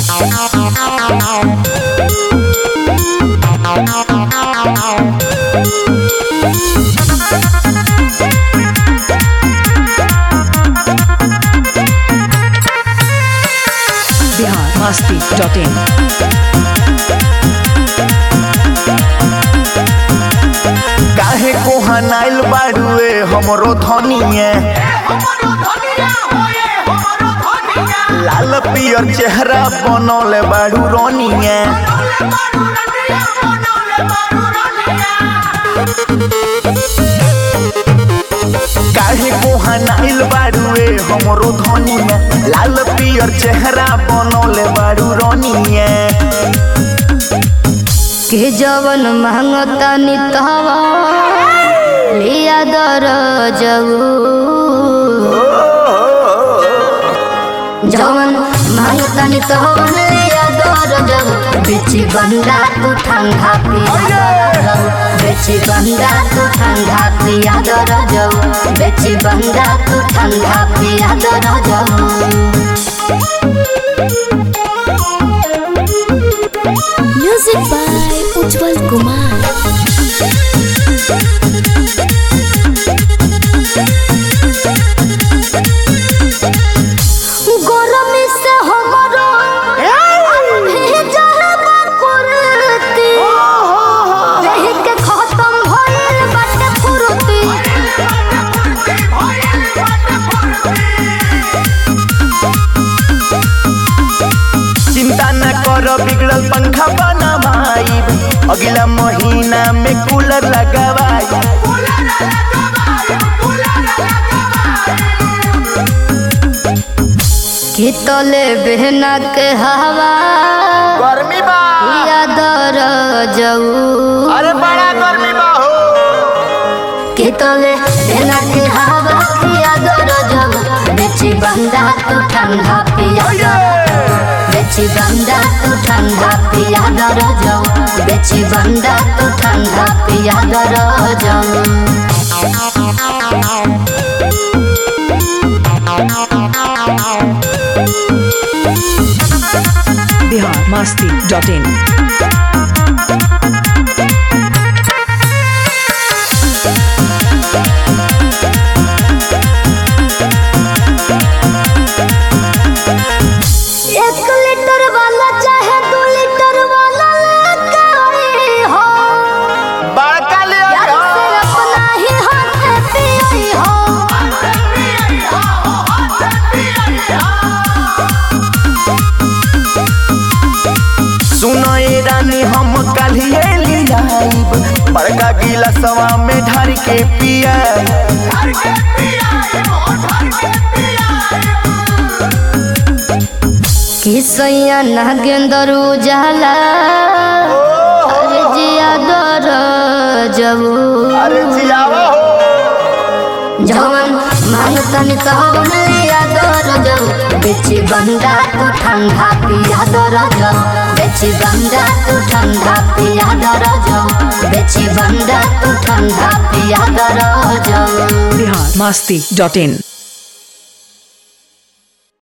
Bihar Masti dot in काहे कोहनाइल बाड़ुए हमरो धनिए लाल पियर चेहरा बनौले बाड़ू रोनिए काहे कोहनाइल बाड़ुए हमरो धनिए लाल पियर चेहरा बनौले बाड़ू रोनिए के जवन मांगता नितवा लिया दर जऊ जवन मांगता नितवा लिया दर जऊ बेची बंदा तू ठंडा पिया दर जऊ बेची बंदा तू ठंडा पिया दर जऊ बेची बंदा तू ठंडा पिया दर जऊ Music by Ujjwal Kumar. गरमी से हमरो भेजल बा कुर्ती देहि के खत्म भइल बाटे फुर्ती चिंता न कर बिगड़ल पंखा बनवाई अगला महीना में कूलर लगवाई कि तले बहना के हवा गर्मी बा या दर जऊ अरे बड़ा गर्मी बा हो कि तले बहना के हवा या दर जऊ बेची बंदा तू ठंडा पिया बेची बंदा तू ठंडा पिया दर जाऊ बेची बंदा तू ठंडा पिया दर जाऊ बिहार मस्ती डॉट इन एक लीटर वाला चाहे दो लीटर वाला लेके आई हो बड़का ले यार से अपना ही हाथ पियई हो सुनो ए रानी हम काल्हिए लियाइब बड़का गिलासवा में ढार के पिया कि सैया नागेंद्र उजाला अरे जिया दर जऊ अरे जियावा हो जवन मांगतन तवन लिया दर जाऊ बेची बंदा तू ठंडा पिया दर जाऊ बेची बंदा तू ठंडा पिया दर जाऊ बेची बंदा तू ठंडा पिया दर जाऊ बिहार मस्ती डॉट इन